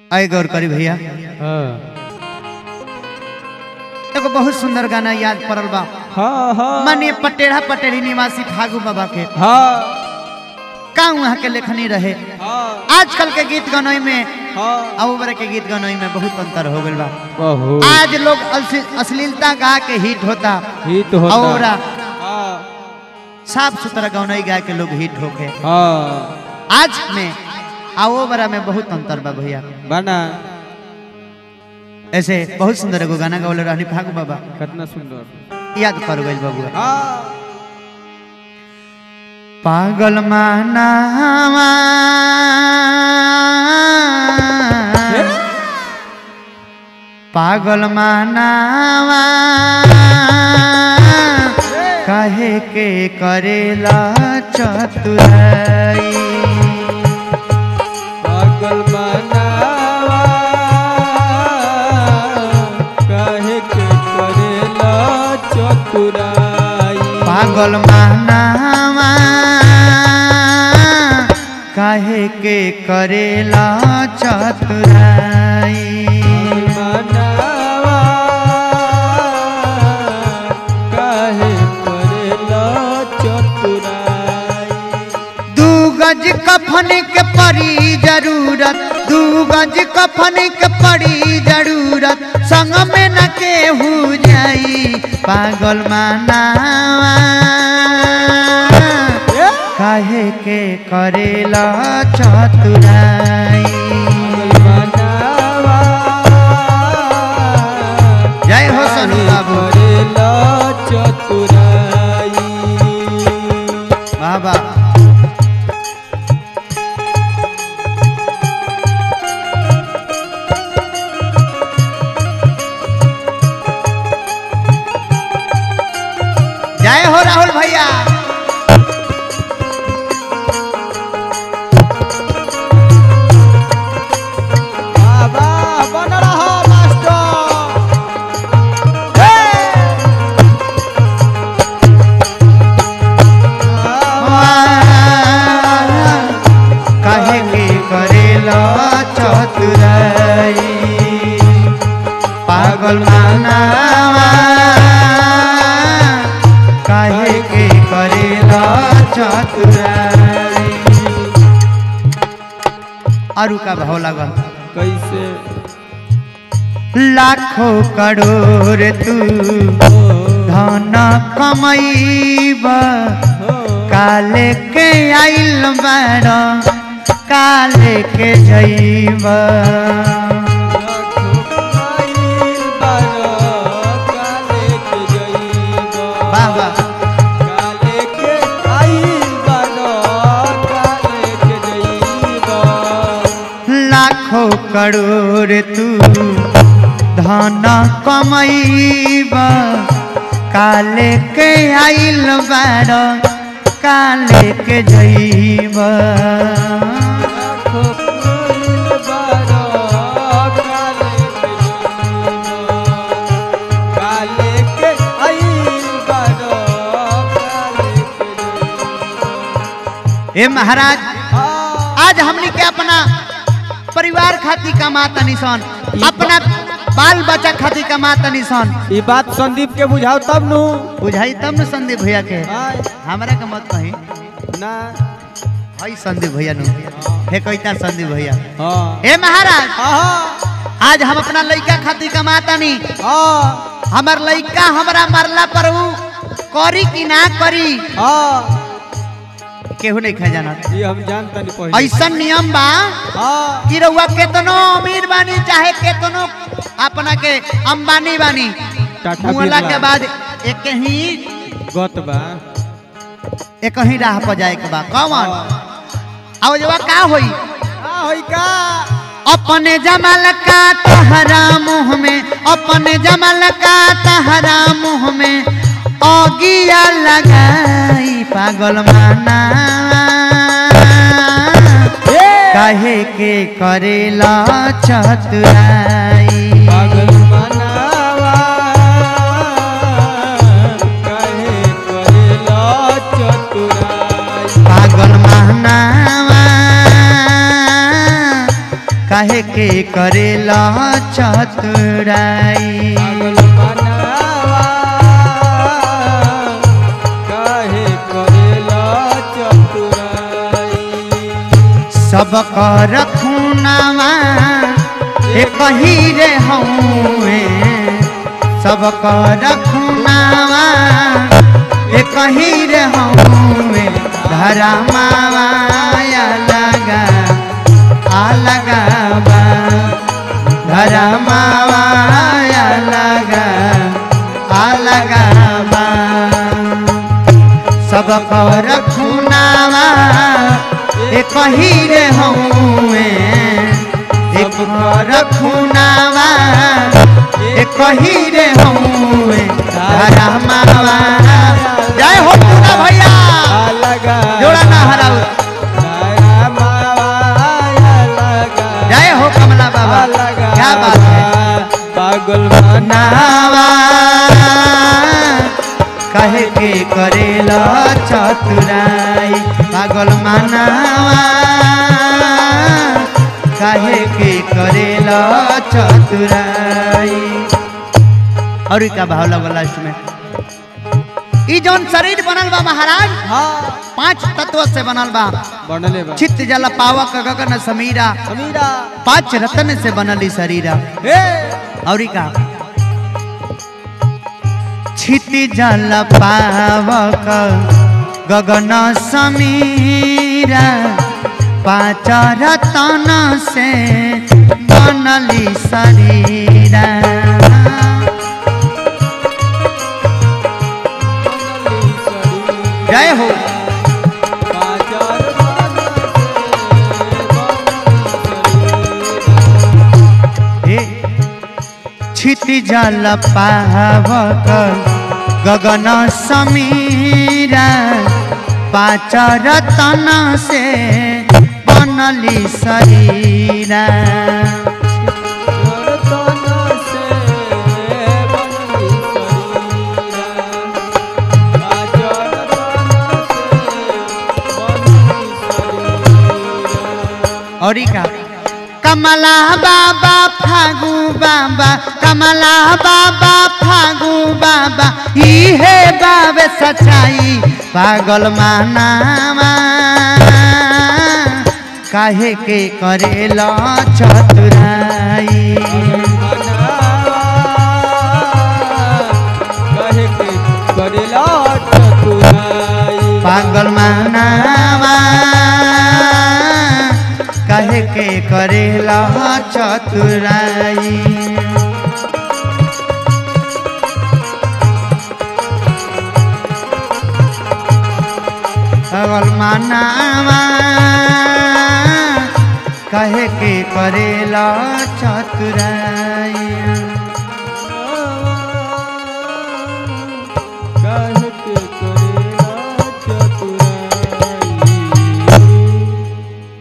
आए गौर करी भैया हाँ एगो बहुत सुंदर गाना याद पड़ल बा हाँ हाँ माननीय पटेढ़ा पटेढ़ी निवासी फागू बाबा के हाँ का वहाँ के लेखनी रहे हाँ आजकल के गीत गनोई में हाँ अब उम्र के गीत गनोई में बहुत अंतर हो गइल बा बहुत आज लोग अश्ली- अश्लीलता गा के हिट होता हिट होता और हाँ साफ सुथरा गौनई गा के लोग हिट होके हाँ आज में आओ बरा में बहुत अंतर बा भैया बना ऐसे बहुत सुंदर एगो गाना गावले रहनी फागू बाबा कितना सुंदर याद कर गइल बाबू हाँ पागल मानावा पागल मानावा कहे के करेला चतुराई पागल बनावा काहे के करेला चतुराई पागल मानावा काहे के करेला चतुराई बनावा काहे करेला चतुराई दू गज कफन के पड़ी जरूरत दू गज कफन के पड़ी जरूरत संग में न केहू जाई पागल मानावा काहे के करेला चतुराई बनावा जय हो सोनू बाबू करेला चतुराई बाबा जय हो राहुल भैया बाबा बन रहो मास्टर हे! काहे के करेला चतुराई पागल मानावा काहे के करेला चतुराई आरु का भाव लागल कैसे लाखों करोड़ तू हो धन कमैबा हो काले के आइल बाड़ काले के जैबा लाखों आइल बारो, काले के जइबो। वाह वाह काले के आइल बारो, काले के जइबो। लाखों करोड़ तू धन कमैबा काले के आइल बाड़ काले के जैबा लाखों आइल बारो, काले के जइबो। काले के आइल बारो, काले के जइबो। हे महाराज हाँ। आज हमनी के अपना परिवार खातिर कमाता निशान अपना बाल बच्चा खातिर कमाता निशान ई बात संदीप के बुझाओ तब नु बुझाई तब न संदीप भैया के आय, हमरा के मत कही ना हई संदीप भैया नु हे कैता संदीप भैया हाँ हे महाराज हाँ आज हम अपना लइका खातिर कमाता नी हाँ हमर लइका हमरा मरला पर ऊ करी कि ना करी हाँ केहू नहीं खा जाना ये हम जानता नहीं पहले ऐसा नियम बा हाँ कि रउआ केतनो अमीर बानी चाहे केतनो अपना के अंबानी बानी टाटा मुहला बिरला। के बाद एक ही गत बा एक ही राह पर जाए के बा कौन हाँ। अब जवा का होई का होई का अपने जमल का तहरा मुँह में अपने जमल का तहरा मुँह में ओगिया लगाई पागल माना काहे के करेला चतुराई पागल मनावा कहे करेला चतुराई पागल महनावा काहे के करेला चतुराई पागल बनावा काहे करेला चतुराई सब कर खूनावा एक ही रे हऊए सब कर खूनावा एक ही रे हऊए धरा माया लगा आ लगावा धरा माया लगा आ लगावा सब कर खूनावा एक ही रे हऊए एक कर खूनावा एक ही रे हऊए धरा मावा जय हो पूरा भैया लगा जोड़ा ना हराऊ दया माया लगा जय हो कमला बाबा लगा क्या बात है पागल बना नावा कहे के करेला चतुराई पागल मानावा कहे के करेला चतुराई और का भाव लगल लास्ट में ई जौन शरीर बनल बा महाराज हाँ पांच तत्व से बनल बा बनले बा चित्त जल पावक गगन समीरा समीरा पांच रतन से बनल ई शरीरा हे और का छिति जल पावक गगन समीरा पाँच रतन से बनली शरीरा जय हो हे छिति जल पावक गगन समीरा पाँच रतन से बनली शरीरा और का कमला बाबा फागु बाबा कमला बाबा फागु बाबा इहे बाबे सच्चाई पागल मानावा काहे के करेला चतुराई पागल मानावा काहे के करेला चतुराई पागल मानावा कहे के करेला चतुराई